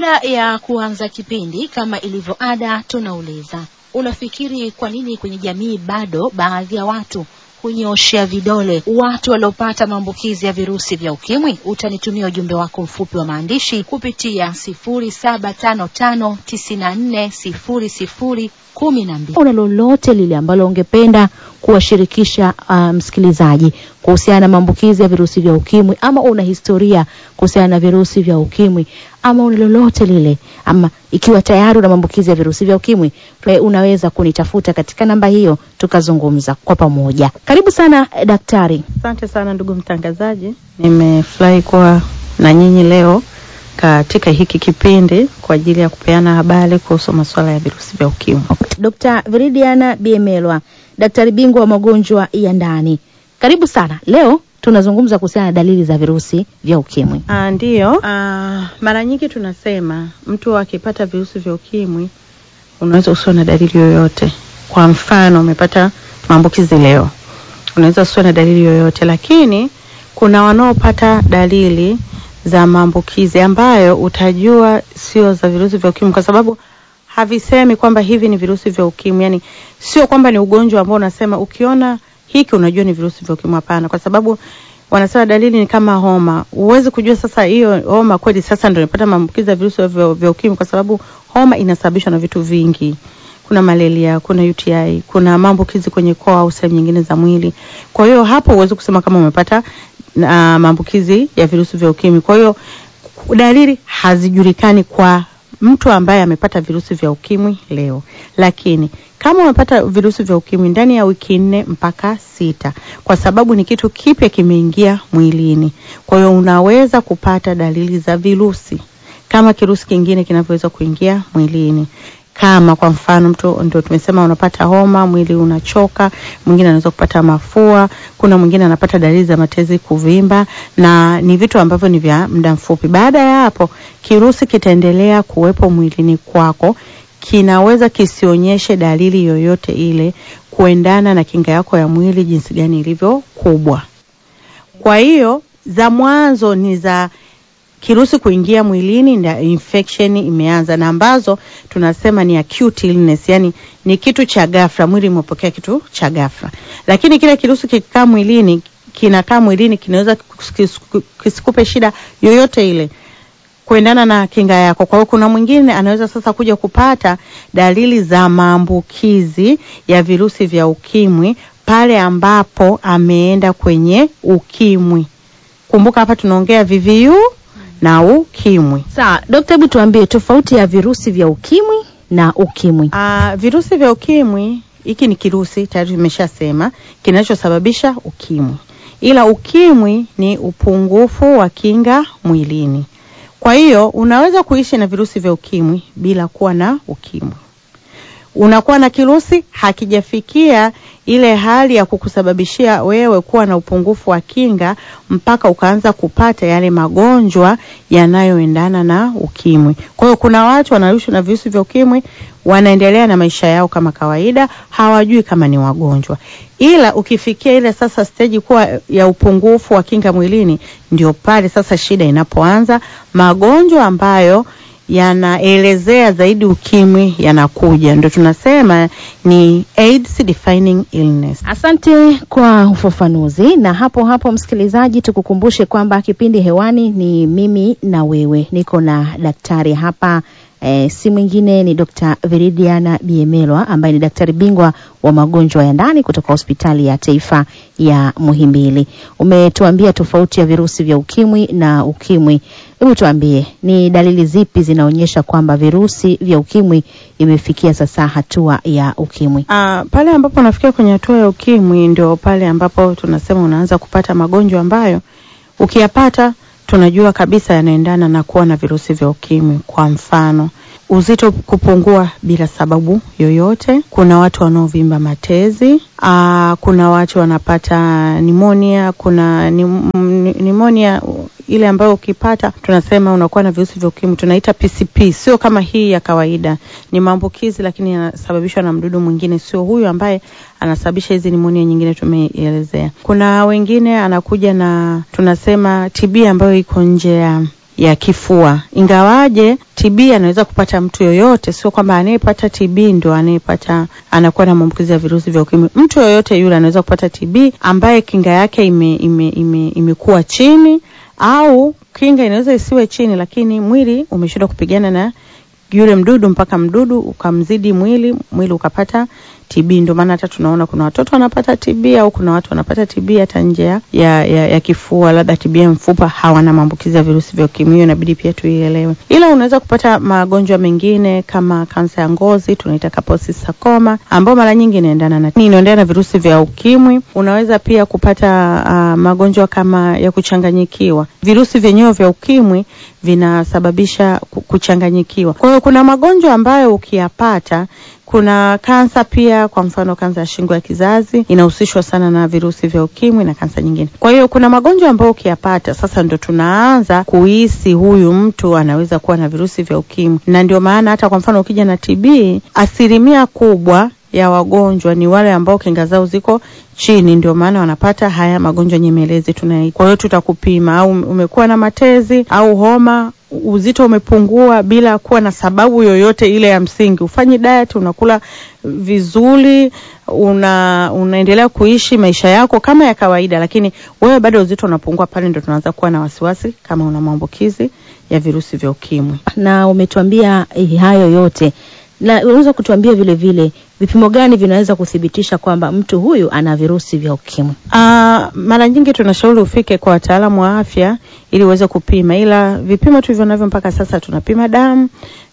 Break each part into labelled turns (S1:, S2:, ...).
S1: Kabla ya kuanza kipindi, kama ilivyo ada, tunauliza unafikiri kwa nini kwenye jamii bado baadhi ya watu hunyooshea vidole watu waliopata maambukizi ya virusi vya ukimwi? Utanitumia ujumbe wako mfupi wa maandishi kupitia sifuri saba tano tano tisini na nne sifuri sifuri kumi na mbili. Una lolote lile ambalo ungependa kuwashirikisha uh, msikilizaji kuhusiana na maambukizi ya virusi vya ukimwi, ama una historia kuhusiana na virusi vya ukimwi, ama una lolote lile, ama ikiwa tayari una maambukizi ya virusi vya ukimwi, we unaweza kunitafuta katika namba hiyo tukazungumza kwa pamoja. Karibu sana eh, daktari.
S2: Asante sana ndugu mtangazaji, nimefurahi kuwa na nyinyi leo katika hiki kipindi kwa ajili ya kupeana habari kuhusu masuala ya virusi vya ukimwi.
S1: Dr. Viridiana Biemelwa, daktari bingwa wa magonjwa ya ndani. Karibu sana. Leo tunazungumza kuhusiana na dalili za virusi vya ukimwi.
S2: Ah, ndiyo. Ah, mara nyingi tunasema mtu akipata virusi vya ukimwi unaweza usiwe na dalili yoyote. Kwa mfano umepata maambukizi leo, unaweza usiwe na dalili yoyote, lakini kuna wanaopata dalili za maambukizi ambayo utajua sio za virusi vya ukimwi kwa sababu havisemi kwamba hivi ni virusi vya ukimwi. Yani sio kwamba ni ugonjwa ambao unasema ukiona hiki unajua ni virusi vya ukimwi. Hapana, kwa sababu wanasema dalili ni kama homa. Huwezi kujua sasa hiyo homa kweli sasa ndio nimepata maambukizi ya virusi vya, vya ukimwi, kwa sababu homa inasababishwa na vitu vingi. Kuna malaria, kuna UTI, kuna maambukizi kwenye koo au sehemu nyingine za mwili. Kwa hiyo hapo huwezi kusema kama umepata na maambukizi ya virusi vya ukimwi. Kwa hiyo dalili hazijulikani kwa mtu ambaye amepata virusi vya ukimwi leo, lakini kama umepata virusi vya ukimwi ndani ya wiki nne mpaka sita, kwa sababu ni kitu kipya kimeingia mwilini, kwa hiyo unaweza kupata dalili za virusi kama kirusi kingine kinavyoweza kuingia mwilini kama kwa mfano mtu ndio tumesema unapata homa, mwili unachoka, mwingine anaweza kupata mafua, kuna mwingine anapata dalili za matezi kuvimba, na ni vitu ambavyo ni vya muda mfupi. Baada ya hapo, kirusi kitaendelea kuwepo mwilini kwako, kinaweza kisionyeshe dalili yoyote ile kuendana na kinga yako ya mwili jinsi gani ilivyo kubwa. Kwa hiyo za mwanzo ni za kirusi kuingia mwilini na infection imeanza, na ambazo tunasema ni acute illness, yani ni kitu cha ghafla, mwili umepokea kitu cha ghafla. Lakini kile kirusi kikikaa mwilini, kinakaa mwilini, kinaweza kis- kisikupe shida yoyote ile kuendana na kinga yako. Kwa hiyo kuna mwingine anaweza sasa kuja kupata dalili za maambukizi ya virusi vya ukimwi pale ambapo ameenda kwenye ukimwi. Kumbuka hapa tunaongea VVU na ukimwi.
S1: Sawa, dokta, hebu tuambie tofauti ya virusi vya ukimwi na ukimwi.
S2: Ah, virusi vya ukimwi hiki ni kirusi tayari tumeshasema kinachosababisha ukimwi, ila ukimwi ni upungufu wa kinga mwilini. Kwa hiyo unaweza kuishi na virusi vya ukimwi bila kuwa na ukimwi. Unakuwa na kirusi hakijafikia ile hali ya kukusababishia wewe kuwa na upungufu wa kinga mpaka ukaanza kupata yale magonjwa yanayoendana na ukimwi. Kwa hiyo kuna watu wanaishi na virusi vya ukimwi wanaendelea na maisha yao kama kawaida, hawajui kama ni wagonjwa. Ila ukifikia ile sasa stage kuwa ya upungufu wa kinga mwilini, ndio pale sasa shida inapoanza, magonjwa ambayo yanaelezea zaidi ukimwi yanakuja, ndio tunasema ni AIDS defining illness.
S1: Asante kwa ufafanuzi. Na hapo hapo, msikilizaji, tukukumbushe kwamba kipindi hewani ni mimi na wewe, niko na daktari hapa e, si mwingine ni Dr. Viridiana Biemelwa ambaye ni daktari bingwa wa magonjwa ya ndani kutoka hospitali ya taifa ya Muhimbili. Umetuambia tofauti ya virusi vya ukimwi na ukimwi. Hebu tuambie ni dalili zipi zinaonyesha kwamba virusi vya ukimwi imefikia sasa hatua ya ukimwi?
S2: Ah, pale ambapo unafikia kwenye hatua ya ukimwi ndio pale ambapo tunasema unaanza kupata magonjwa ambayo ukiyapata tunajua kabisa yanaendana na kuwa na virusi vya ukimwi. Kwa mfano, uzito kupungua bila sababu yoyote. Kuna watu wanaovimba matezi. Aa, kuna watu wanapata nimonia. Kuna nimonia ile ambayo ukipata tunasema unakuwa na virusi vya ukimwi, tunaita PCP. Sio kama hii ya kawaida, ni maambukizi lakini yanasababishwa na mdudu mwingine, sio huyu ambaye anasababisha hizi nimonia nyingine tumeelezea. Kuna wengine anakuja na tunasema TB ambayo iko nje ya ya kifua. Ingawaje TB anaweza kupata mtu yoyote, sio kwamba anayepata TB ndo anayepata anakuwa na maambukizi ya virusi vya ukimwi. Mtu yoyote yule anaweza kupata TB ambaye kinga yake ime, ime, ime, imekuwa chini au kinga inaweza isiwe chini, lakini mwili umeshindwa kupigana na yule mdudu mpaka mdudu ukamzidi mwili, mwili ukapata TB. Ndio maana hata tunaona kuna watoto wanapata TB au kuna watu wanapata TB hata nje ya, ya, ya kifua, labda TB ya mfupa, hawana maambukizi ya virusi vya ukimwi. Hiyo inabidi pia tuielewe, ila unaweza kupata magonjwa mengine kama kansa ya ngozi, tunaita Kaposi sarcoma, ambao mara nyingi inaendana na inaendana na virusi vya ukimwi. Unaweza pia kupata uh, magonjwa kama ya kuchanganyikiwa. Virusi vyenyewe vya ukimwi vinasababisha kuchanganyikiwa. Kwa hiyo kuna magonjwa ambayo ukiyapata kuna kansa pia, kwa mfano kansa ya shingo ya kizazi inahusishwa sana na virusi vya ukimwi na kansa nyingine. Kwa hiyo kuna magonjwa ambayo ukiyapata sasa ndo tunaanza kuhisi huyu mtu anaweza kuwa na virusi vya ukimwi, na ndio maana hata kwa mfano ukija na TB, asilimia kubwa ya wagonjwa ni wale ambao kinga zao ziko chini, ndio maana wanapata haya magonjwa nyemelezi tunaita. Kwa hiyo tutakupima, au umekuwa na matezi au homa uzito umepungua bila kuwa na sababu yoyote ile ya msingi. Ufanye diet, unakula vizuri, una unaendelea kuishi maisha yako kama ya kawaida, lakini wewe bado uzito unapungua, pale ndo tunaanza kuwa na wasiwasi kama una maambukizi ya virusi vya ukimwi.
S1: Na umetuambia eh, hayo yote na unaweza kutuambia vile vile vipimo gani vinaweza kuthibitisha kwamba mtu huyu ana virusi vya ukimwi?
S2: Uh, mara nyingi tunashauri ufike kwa wataalamu wa afya ili uweze kupima, ila vipimo tulivyo navyo mpaka sasa tunapima damu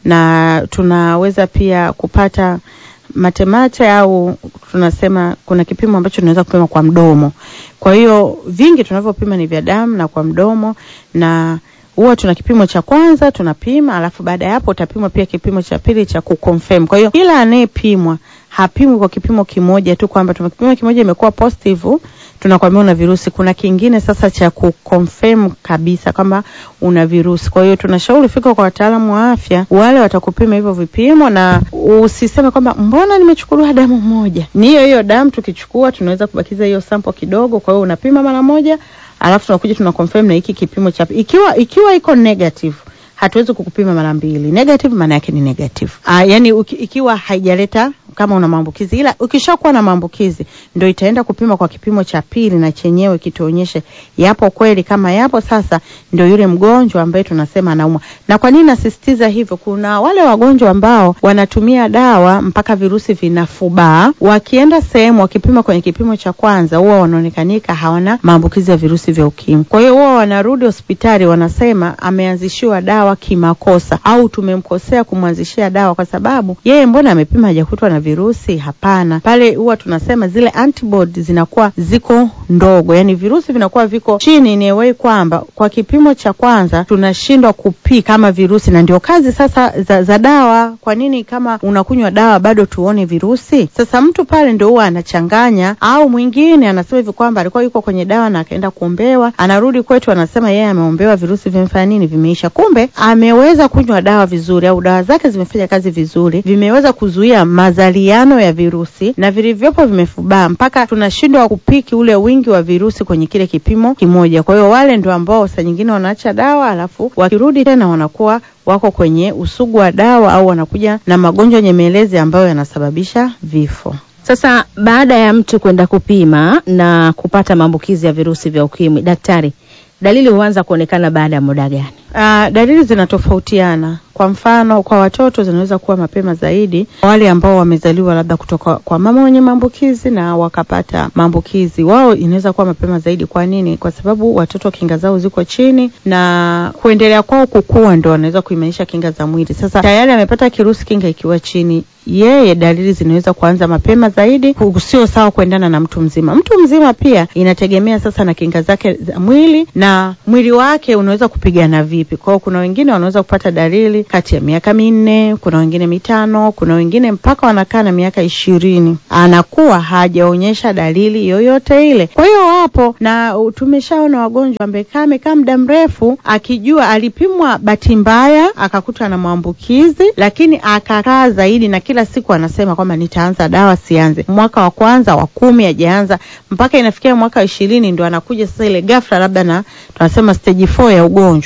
S2: na tunaweza pia kupata matemate au tunasema kuna kipimo ambacho tunaweza kupima kwa mdomo. Kwa hiyo vingi tunavyopima ni vya damu na kwa mdomo na huwa tuna kipimo cha kwanza tunapima, alafu baada ya hapo utapimwa pia kipimo cha pili cha kuconfirm. Kwa hiyo kila anayepimwa hapimwi kwa kipimo kimoja tu kwamba tumekipima kimoja imekuwa positive tunakwambia una virusi. Kuna kingine sasa cha kuconfirm kabisa kwamba una virusi. Kwa hiyo tunashauri fika kwa wataalamu wa afya, wale watakupima hivyo vipimo, na usiseme kwamba mbona nimechukuliwa damu moja. Ni hiyo hiyo damu tukichukua, tunaweza kubakiza hiyo sample kidogo. Kwa hiyo unapima mara moja alafu tunakuja tuna confirm na hiki kipimo cha ikiwa ikiwa iko negative hatuwezi kukupima mara mbili. Negative maana yake ni negative. Ah, yani uki, ikiwa haijaleta kama una maambukizi, ila ukishakuwa na maambukizi ndio itaenda kupima kwa kipimo cha pili, na chenyewe kituonyeshe yapo kweli. Kama yapo, sasa ndio yule mgonjwa ambaye tunasema anaumwa. Na kwa nini nasisitiza hivyo? Kuna wale wagonjwa ambao wanatumia dawa mpaka virusi vinafubaa, wakienda sehemu wakipima kwenye kipimo cha kwanza, huwa wanaonekanika hawana maambukizi ya virusi vya ukimwi. Kwa hiyo huwa wanarudi hospitali, wanasema ameanzishiwa dawa kimakosa, au tumemkosea kumwanzishia dawa kwa sababu yeye mbona amepima hajakutwa na virusi? Hapana, pale huwa tunasema zile antibody zinakuwa ziko ndogo, yani virusi vinakuwa viko chini, ni way kwamba kwa kipimo cha kwanza tunashindwa kupi kama virusi, na ndio kazi sasa za, za dawa. Kwa nini kama unakunywa dawa bado tuone virusi? Sasa mtu pale ndio huwa anachanganya, au mwingine anasema hivi kwamba alikuwa yuko kwenye dawa na akaenda kuombewa, anarudi kwetu anasema yeye ameombewa, virusi vimefanya nini, vimeisha. Kumbe ameweza kunywa dawa vizuri, au dawa zake zimefanya kazi vizuri, vimeweza kuzuia mazaliano ya virusi na vilivyopo vimefubaa, mpaka tunashindwa kupiki ule wingi wa virusi kwenye kile kipimo kimoja. Kwa hiyo wale ndio ambao saa nyingine wanaacha dawa, alafu wakirudi tena wanakuwa wako kwenye usugu wa dawa au wanakuja na magonjwa nyemelezi ambayo yanasababisha vifo.
S1: Sasa baada ya mtu kwenda kupima na kupata maambukizi ya virusi vya ukimwi, daktari, dalili huanza kuonekana baada ya muda gani?
S2: Uh, dalili zinatofautiana. Kwa mfano, kwa watoto zinaweza kuwa mapema zaidi, wale ambao wamezaliwa labda kutoka kwa mama wenye maambukizi na wakapata maambukizi, wao inaweza kuwa mapema zaidi. Kwa nini? Kwa sababu watoto kinga zao ziko chini na kuendelea kwao kukua ndo wanaweza kuimarisha kinga za mwili. Sasa tayari amepata kirusi, kinga ikiwa chini, yeye dalili zinaweza kuanza mapema zaidi, sio sawa kuendana na mtu mzima. Mtu mzima pia inategemea sasa na kinga zake za mwili na mwili wake unaweza kupigana vipi. Kwa hiyo kuna wengine wanaweza kupata dalili kati ya miaka minne, kuna wengine mitano, kuna wengine mpaka wanakaa na miaka ishirini anakuwa hajaonyesha dalili yoyote ile. Kwa hiyo wapo na tumeshaona wagonjwa amekaa amekaa muda mrefu akijua alipimwa bahati mbaya akakutwa na maambukizi, lakini akakaa zaidi na kila siku anasema kwamba nitaanza dawa, sianze. Mwaka wa kwanza wa kumi hajaanza mpaka inafikia mwaka wa ishirini ndo anakuja sasa ile ghafla, labda na tunasema stage 4 ya ugonjwa Uka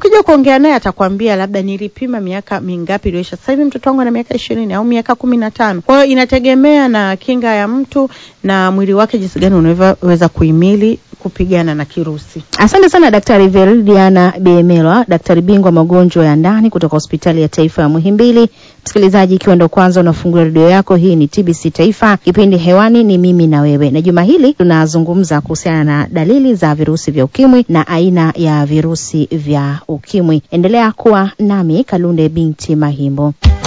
S2: ukija kuongea naye atakwambia labda nilipima miaka mingapi iliyoisha, sasa hivi mtoto wangu ana miaka ishirini au miaka kumi na tano. Kwa hiyo inategemea na kinga ya mtu na mwili wake jinsi gani unavyoweza kuhimili kupigana na kirusi.
S1: Asante sana Daktari Veridiana Bemelwa, daktari bingwa magonjwa ya ndani kutoka hospitali ya taifa ya Muhimbili. Msikilizaji, ikiwa ndo kwanza unafungua redio yako, hii ni TBC Taifa, kipindi hewani ni mimi na wewe, na juma hili tunazungumza kuhusiana na dalili za virusi vya ukimwi na aina ya virusi vya ukimwi. Endelea kuwa nami Kalunde binti Mahimbo.